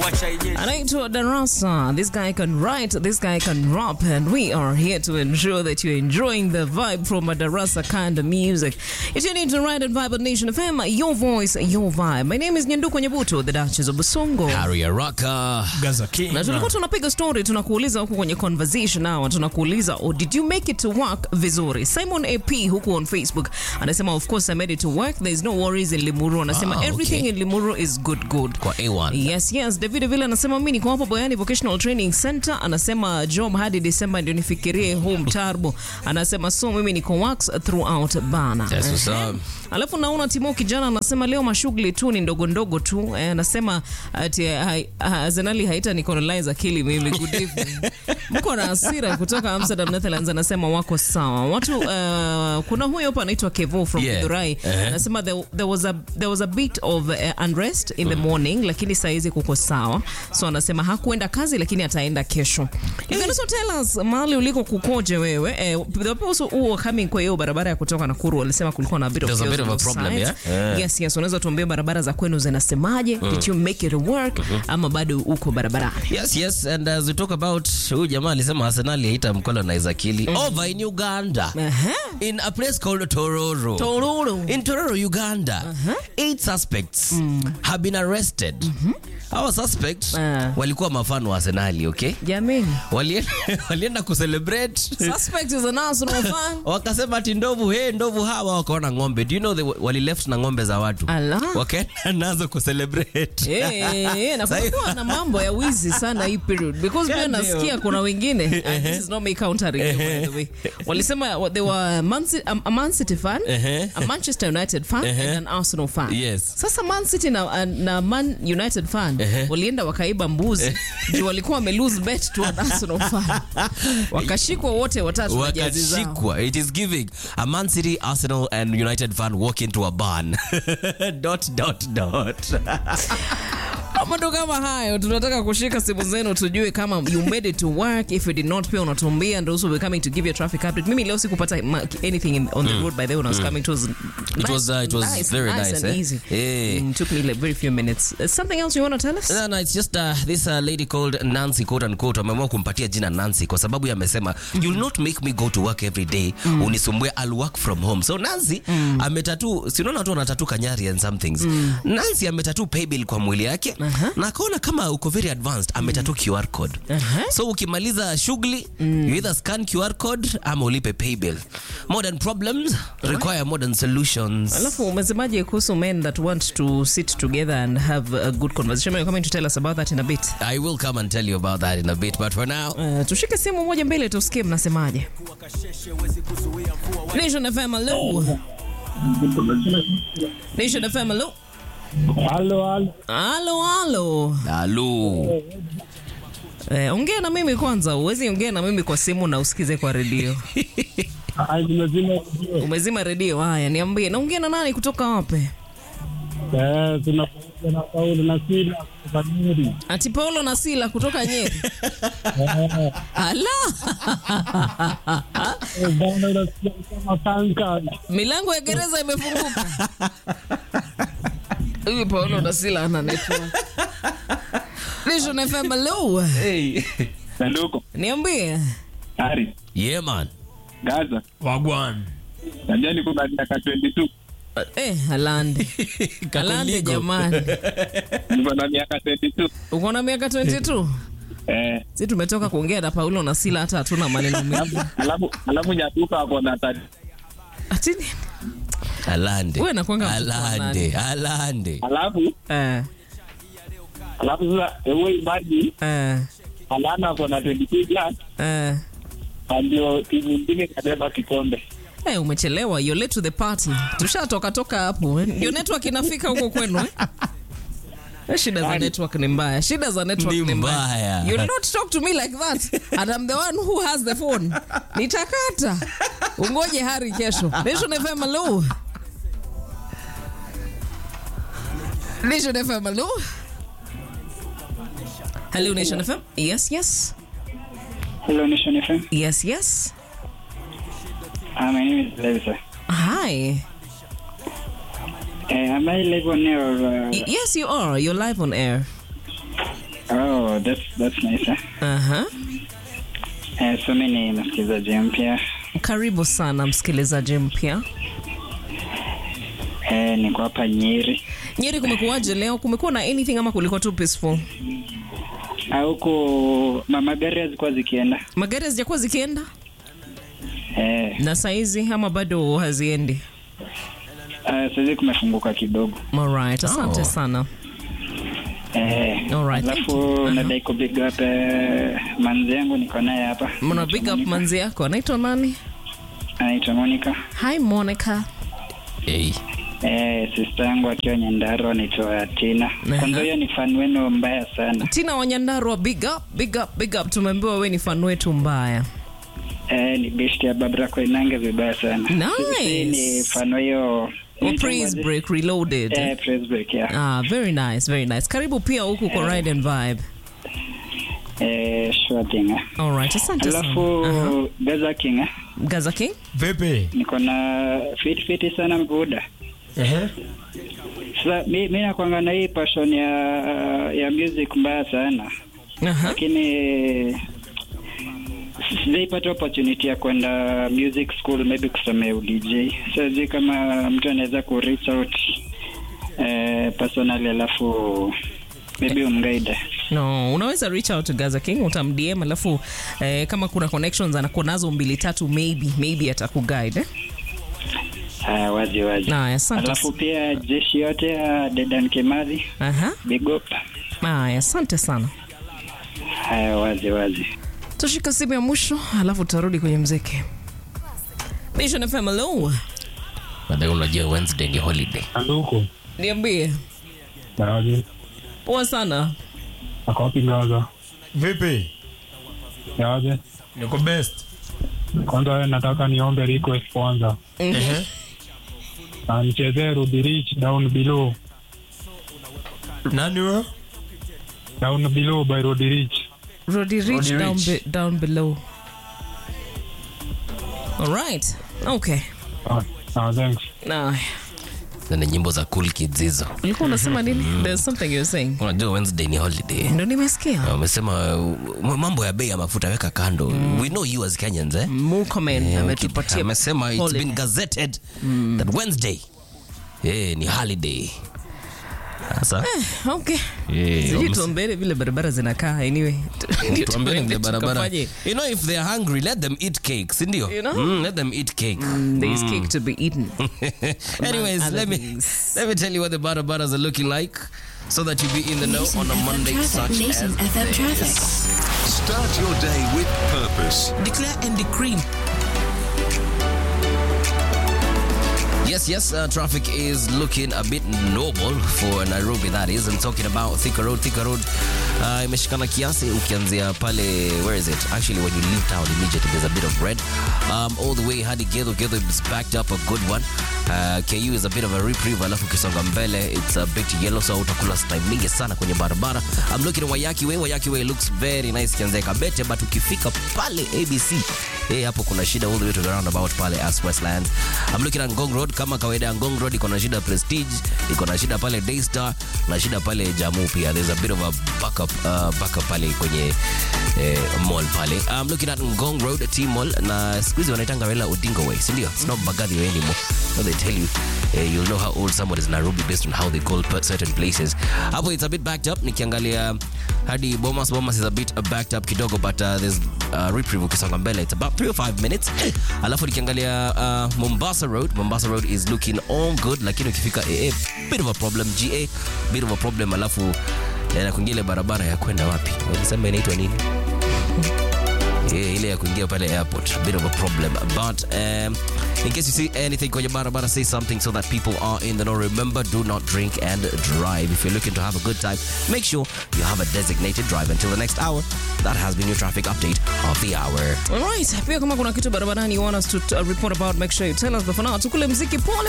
Anaitwa Darasa. This guy can write, this guy can rap, and we are here to ensure that you're enjoying the vibe from a Darasa kind of music. If you need to write and vibe on Nation FM, your voice, your vibe. My name is Nyanduko Nyabuto, the Duchess of Busongo. Harry Araka. Gaza King. na tulikuwa tunapiga story tunakuuliza huku kwenye conversation hour tunakuuliza oh, did you make it to work vizuri simon ap huku on facebook anasema of course i made it to work there is no worries in limuru anasema Ah, okay. everything in limuru is good good Kwa A1. yes yes david vile anasema mi niko hapa boyani vocational training center anasema job hadi december ndio nifikirie home tarbo anasema so mimi niko works throughout bana That's what's up. alafu naona timo kijana anasema leo mashughuli tu ni ndogo ndogo tu eh, anasema ati hai- ha- arsenali haita ni colonize akili mimi good evening mko na hasira kutoka amsterdam netherlands anasema wako sawa watu uh, kuna huyo hapa anaitwa kevo from Yeah. Githurai Uh-huh. anasema there, there, was a, there was a bit of uh, unrest in the morning lakini saizi kuko sawa so anasema hakuenda kazi lakini ataenda kesho you can also tell us mahali uliko kukoje wewe eh, the people who were coming kwa hiyo barabara ya kutoka Nakuru walisema kulikuwa na a bit of There's a chaos bit of on a those problem, sides. yeah? Yeah. yes yes unaweza tuambia barabara za kwenu zinasemaje did you make it work ama bado uko barabarani Yes, yes, and as we talk about huyu jamaa alisema Arsenal haita mcolonize akili over in Uganda Aha. in a place called Tororo. Tororo. In Tororo, Uganda, eight suspects have been arrested. Our suspects Ah. walikuwa mafano wa Arsenali, okay? jamani Walienda, walienda kucelebrate suspect is an Arsenal fan wakasema ati ndovu he ndovu hawa wakaona ng'ombe do you know they wa- walileft na ng'ombe za watu Ala. wakaenda nazo kucelebrate Eh, eh, na kumekuwa na mambo ya wizi sana hii period because pia Yeah, ndio. nasikia kuna wengine and this is not me countering you, by the way walisema wa- they were a Man City, a Man City fan Uh-huh. a Manchester United fan and an Arsenal fan Yes. sasa Man City na, na Man United fan Uh-huh. walienda wakaiba mbuzi juu walikuwa wame lose bet to an Arsenal fan wakashikwa wote watatu na jazi zao wakashikwa it is giving a man city arsenal and united fan walk into a barn dot dot dot mambo kama hayo tunataka kushika simu zenu tujue kama you made it to work if you did not pia unatuambia and also we're coming to give you a traffic update mimi leo sikupata ma- anything in, on the road by the way when I was coming it was It was, uh, it was very nice, and eh? easy Eh. Mm, took me like very few minutes Uh, something else you want to tell us No, no, it's just uh, this uh, lady called Nancy quote unquote ameamua kumpatia jina Nancy kwa sababu yeye amesema you'll not make me go to work every day unisumbue I'll work from home so Nancy ametatu si unaona watu wanatatu kanyari and some things Nancy ametatu pay bill kwa mwili yake na akaona kama uko very advanced ametatu QR code so ukimaliza shughuli you either scan QR code ama ulipe pay bill modern problems require modern solutions alafu umesemaje kuhusu men that want to sit together and have a good conversation you're coming to tell us about that in a bit I will come and tell you about that in a bit but for now Uh, tushike simu moja mbele tusikie mnasemaje Nation FM hello Nation FM hello Halo, halo. halo halo Hello. Eh, ongea na mimi kwanza, uwezi ongea na mimi kwa simu na usikize kwa redio. Ah, nimezima redio. Umezima redio? Haya, niambie, naongea na nani kutoka wapi? Eh, tunapamoja na Paulo na Sila kutoka Nyeri. Ati Paulo na Sila kutoka Nyeri. Eh, Ala, eh, bwana unasikia kama tanka. milango ya gereza imefunguka. Huyu Paulo na Sila ana network. Nation FM hello. Hey. Sanduko, Niambie. Ari, Yeah, man. Gaza, Wagwan. najua niko na miaka 22, Eh, Alande. Alande Kakuligo. jamani. niko na miaka 22. Uko na miaka 22? Eh, Si tumetoka kuongea na Paulo na Sila hata hatuna maneno mengi. alafu alafu Nyaduka ako na tati. Ati nini? Alande. Wewe nakuanga mtoto wa Alande. Alande. Alafu Eh, alafu sasa ewe imagine eh, Alana ako na 22 plus, eh. na ndio timu nyingine kabeba kikombe. Hey, umechelewa you're late to the party tushatoka toka hapo eh. ndio network inafika huko kwenu eh? Eh, shida za network ni mbaya shida za network Ni ni mbaya. mbaya you'll not talk to me like that and I'm the one who has the phone nitakata ungoje hari kesho Nation FM hello Nation FM hello hello Nation FM yes yes Hello Nation FM. yes yes Uh, my name is Levisa. hi Uh, am I live on air or uh, Y- yes you are you're live on air that's, that's nice. Eh? Aha. Eh, so mi ni msikilizaji mpya. Karibu sana msikilizaji mpya. Eh, niko hapa Nyeri. Nyeri, kumekuwaje leo? Kumekuwa na anything ama kulikuwa tu peaceful? Ah, Huku ma- magari hazikuwa zikienda. Magari hazijakuwa zikienda Eh, na saizi ama bado haziendi? ah, saizi kumefunguka kidogo. Alright, asante Oh. sana. Eh, Alright, thank you. alafu Aha. nadai ku big up eh, manzi yangu niko naye hapa. Mna big up manzi yako anaitwa nani? Anaitwa Monica. Hi Monica. Hey. Eh, sister yangu akiwa Nyandaro anaitwa Tina. Aha. Kwanza hiyo ni fan wenu mbaya sana. Tina Wanyandarua, big up, big up, big up. Tumeambiwa wewe ni fan wetu mbaya. Eh, ni best ya Babra Koinange vibaya sana. Nice. Sisi ni fan wa hiyo Oh, praise break reloaded. Eh, praise break yeah. Ah, very nice, very nice. Karibu pia huku kwa Ride and Vibe. Eh, sure thing. eh. All right, asante sana. Alafu Aha. Gaza King eh, Gaza King? Vipi? niko na fit fit sana mbuda. Ehe. Sasa mi, mi nakwanga na hii passion ya ya music mbaya sana, Aha. lakini sijaipata opportunity ya kwenda music school maybe kusomea udj. Sijui kama mtu anaweza ku reach out eh, personally alafu maybe umguide. No, unaweza reach out to Gaza King, utamdm alafu eh, kama kuna connections anakuwa nazo mbili tatu maybe maybe atakuguide. Eh? Ah, wazi wazi. Haya, asante. Alafu pia jeshi yote ya Dedan Kimathi, Aha. big up. Haya, asante sana. Haya, wazi wazi. Tushika simu ya mwisho alafu tutarudi kwenye mziki. Nation FM, hello. Baadaye unajua Wednesday ni holiday. Sanduku. Niambie. Nawaje? Poa sana. Ako wapi Gaza? Vipi? Nawaje? Niko best. Kwanza wewe nataka niombe request kwanza. Ehe. Na nichezee Ruby Rich Down Below. Nani wewe? Down Below by Ruby Rich. Roddy Rich Roddy down, Rich. be, down below. All right. Okay. Ah, ah, thanks. Nah. Na ni nyimbo za cool kids hizo. Ulikuwa unasema nini? There's something you're saying. Unajua Wednesday ni holiday. Ndio nimesikia. Wamesema uh, mambo ya bei ya mafuta weka kando. We know you as Kenyans eh? Murkomen Eh, ametupatia amesema it's holiday. been gazetted that Wednesday eh, ni holiday. Sasa Okay. eh, Sijui wamese- tuombele vile barabara zinakaa anyway. Ndio tuambie tuende vile barabara. tukafanye. You know if they're hungry let them eat cake, si ndio? You know? Mm, let them eat cake. There's cake to be eaten. Anyways, other let me things. let me tell you what the barabaras are looking like so that you be in the know Nation on a FM Monday traffic. such Nation as FM this. traffic. Start your day with purpose. Declare and decree. Yes, yes, uh, traffic is looking a bit normal for Nairobi, that is. I'm talking about Thika Road. Thika Road uh, imeshikana kiasi ukianzia pale, where is it? Actually, when you leave town immediately, there's a bit of red. Um, all the way hadi Gedho. Gedho is backed up a good one. Uh, KU is a bit of a reprieve, alafu ukisonga mbele, it's a bit yellow, so utakula time mingi sana kwenye barabara. I'm looking at Wayaki Way. Wayaki Way looks very nice kianzia Kabete, but ukifika pale ABC, eh, hapo kuna shida all the way to the roundabout pale as Westlands. I'm looking at Ngong Road kama kawaida ya Ngong Road iko na shida Prestige, iko na shida pale Daystar, na shida pale Jamu pia. There's a bit of a backup uh, backup pale kwenye eh, mall pale. I'm looking at Ngong Road T Mall na siku hizi wanaitanga Raila Odinga Way, si ndio? It's not Mbagathi Way anymore. So they tell you eh, you'll know how old someone is in Nairobi based on how they call per- certain places. Hapo it's a bit backed up nikiangalia hadi Bomas Bomas is a bit uh, backed up kidogo but uh, there's uh, reprieve ukisonga mbele it's about 3 or 5 minutes alafu nikiangalia uh, Mombasa Road Mombasa Road is looking all good lakini ukifika AA bit of a problem GA bit of a problem alafu eh, na kuingia ile barabara ya kwenda wapi walisema inaitwa nini Yeah, ile ya kuingia pale airport bit of a problem but um, in case you see anything kwenye barabara say something so that people are in the know remember do not drink and drive if you're looking to have a good time make sure you have a designated drive until the next hour that has been your traffic update of the hour Alright, pia kama kuna kitu barabarani you want us to uh, report about, make sure you tell us. But for now, tukule mziki pole